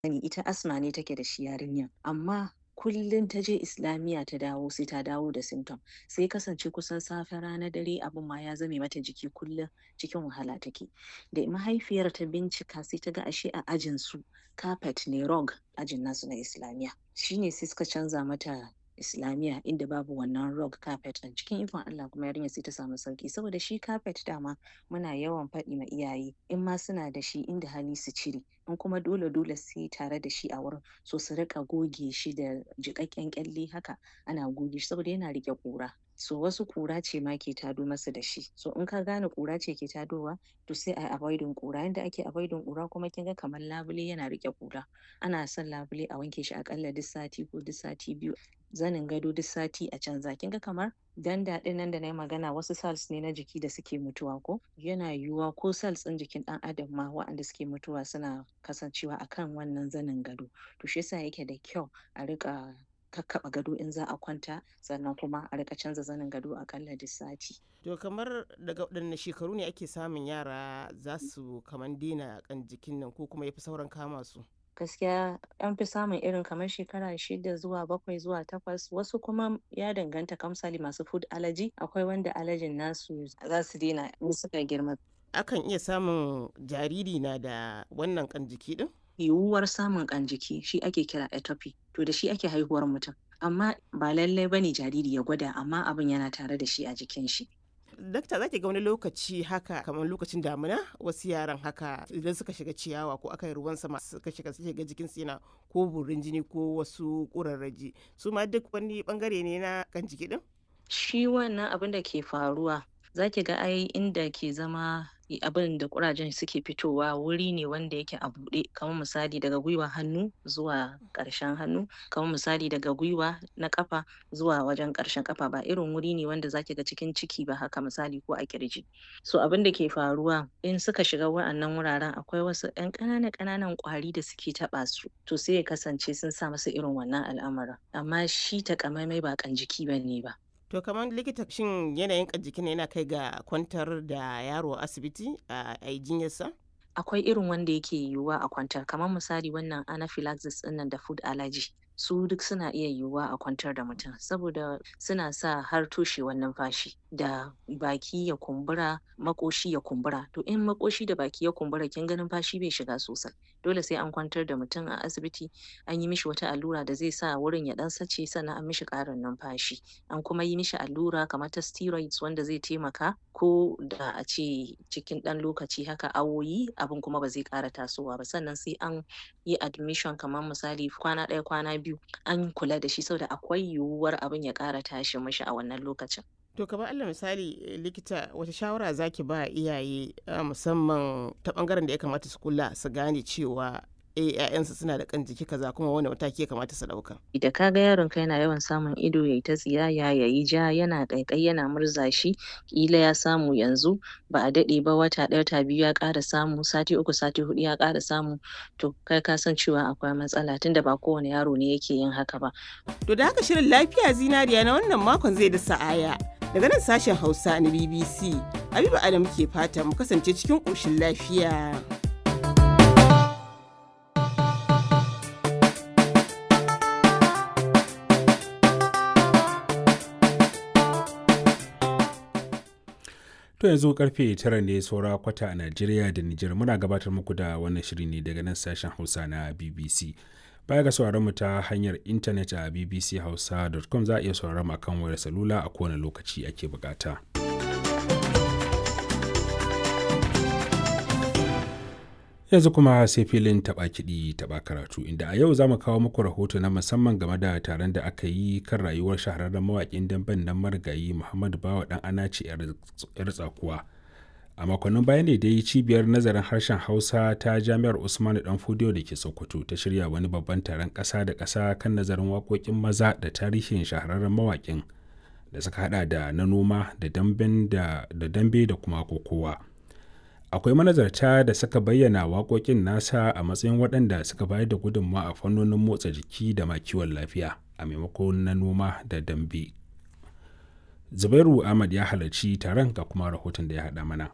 sani ita asma ne take da shi yarinyar amma kullum ta je islamiyya ta dawo sai ta dawo da symptom sai kasance kusan safe rana dare abin ma ya zame mata jiki kullum cikin wahala take da mahaifiyar ta bincika sai ta ga ashe a ajin su carpet ne rug ajin nasu na islamiyya shine sai suka canza mata islamiyya inda babu wannan rug carpet ɗin cikin ikon Allah kuma yarinya sai ta samu sauki saboda shi carpet dama muna yawan faɗi ma iyaye in ma suna da shi inda hali su cire in kuma dole dole sai tare da shi a wurin so su rika goge shi da jiƙaƙƙen ƙyalle haka ana goge shi saboda yana riƙe ƙura so wasu ƙura ce ma ke tado masa da shi so in ka gane ƙura ce ke tadowa to sai a avoiding ƙura yanda ake avoiding ƙura kuma kin ga kamar labule yana riƙe ƙura ana son labule a wanke shi aƙalla duk sati ko duk sati biyu zanin gado duk sati a canza kin ga kamar danda ɗin nan da na yi magana wasu cells ne na jiki da suke mutuwa ko yana yiwuwa ko cells ɗin jikin ɗan adam ma waɗanda suke mutuwa suna kasancewa akan wannan zanin gado to shi yasa yake da kyau a riƙa kakkaɓa gado in za a kwanta sannan kuma a riƙa canza zanin gado aƙalla duk sati. To kamar daga waɗanne shekaru ne ake samun yara za su kaman daina kan jikin nan ko kuma yafi sauran kama su? gaskiya an fi samun irin kamar shekara shida zuwa bakwai zuwa takwas wasu kuma ya danganta kamsali masu food allergy akwai wanda allergyn nasu za su daina in suka girma Akan iya samun jariri na da wannan kan jiki din? yiwuwar samun ƙan jiki shi ake kira atopy to da shi ake haihuwar mutum amma ba lallai bane jariri ya gwada amma abin yana tare da shi a jikin shi Dakta za ki ga wani lokaci haka kamar lokacin damina wasu yaran haka idan suka shiga ciyawa ko aka yi ruwan sama suka shiga suke ga jikinsu yana ko burin jini ko wasu ƙurarraji su ma duk wani bangare ne na kan jiki din? shi wannan abin da ke faruwa za ki ga ai inda ke zama abin da ƙurajen suke fitowa wuri ne wanda yake a buɗe kamar misali daga gwiwa hannu zuwa ƙarshen hannu kamar misali daga gwiwa na ƙafa zuwa wajen ƙarshen ƙafa ba irin wuri ne wanda zaki ga cikin ciki ba haka misali ko a ƙirji so abin da ke faruwa in suka shiga wa'annan wuraren akwai wasu ƴan ƙananan ƙananan ƙwari da suke taɓa su to sai ya kasance sun sa masa irin wannan al'amarin amma shi takamaimai ba ƙan jiki bane ba To kamar likita shin yanayin kan jikin yana kai ga kwantar da yaro a asibiti a yi jinyarsa? akwai irin wanda yake yiwuwa a kwantar kamar misali wannan anaphylaxis ɗinnan da food allergy su duk suna iya yiwuwa a kwantar da mutum saboda suna sa har toshewar numfashi da baki ya kumbura maƙoshi ya kumbura to in maƙoshi da baki ya kumbura kin ga numfashi bai shiga sosai dole sai an kwantar da mutum a asibiti an yi mishi wata allura da zai sa wurin ya ɗan sace sannan an mishi ƙarin numfashi an kuma yi mishi allura kamar ta steroids wanda zai taimaka ko da a ce cikin ɗan lokaci haka awoyi abin kuma ba zai ƙara tasowa ba sannan sai an yi admission kamar misali kwana ɗaya kwana biyu an kula da shi saboda akwai yiwuwar abin ya ƙara tashi mishi a wannan lokacin To kamar Allah misali likita wata shawara zaki ba iyaye musamman ta bangaren da ya kamata su kula su gane cewa eh ƴaƴansu suna da kan jiki kaza kuma wani mataki ya kamata su ɗauka. da ka ga yaron ka yana yawan samun ido yayi ta tsiyaya yayi ja yana ƙaiƙayi yana murza shi ƙila ya samu yanzu ba a daɗe ba wata ɗaya wata biyu ya ƙara samu sati uku sati huɗu ya ƙara samu to kai ka san cewa akwai matsala tunda ba kowane yaro ne yake yin haka ba To da haka shirin lafiya zinariya na wannan makon zai da sa'aya. Daga nan sashen Hausa na BBC, Habiba Adam ke fata mu kasance cikin ƙoshin lafiya. To yanzu karfe tara ne saura kwata a Najeriya da Nijar muna gabatar muku da wannan shiri ne daga nan sashen Hausa na BBC. Baya ga sauraron mu ta hanyar intanet a bbchausa.com za a iya sauraron mu akan wayar salula a kowane lokaci ake bukata. yanzu kuma sai filin taɓa kiɗi taɓa karatu inda a yau za mu kawo muku rahoto na musamman game da taron da aka yi kan rayuwar shahararren mawaƙin damben nan marigayi muhammadu bawa ɗan anace yar tsakuwa a makonnin baya ne dai cibiyar nazarin harshen hausa ta jami'ar usmanu dan fudiyo da ke sokoto ta shirya wani babban taron ƙasa da ƙasa kan nazarin waƙoƙin maza da tarihin shahararren mawaƙin da suka hada da na noma da dambe da kuma kokowa. akwai manazarta da suka bayyana waƙoƙin nasa a matsayin waɗanda suka bayar da gudunmawa a fannonin motsa jiki da ma kiwon lafiya a maimakon na noma da dambe zubairu ahmad ya halarci taron ga kuma rahoton da ya haɗa mana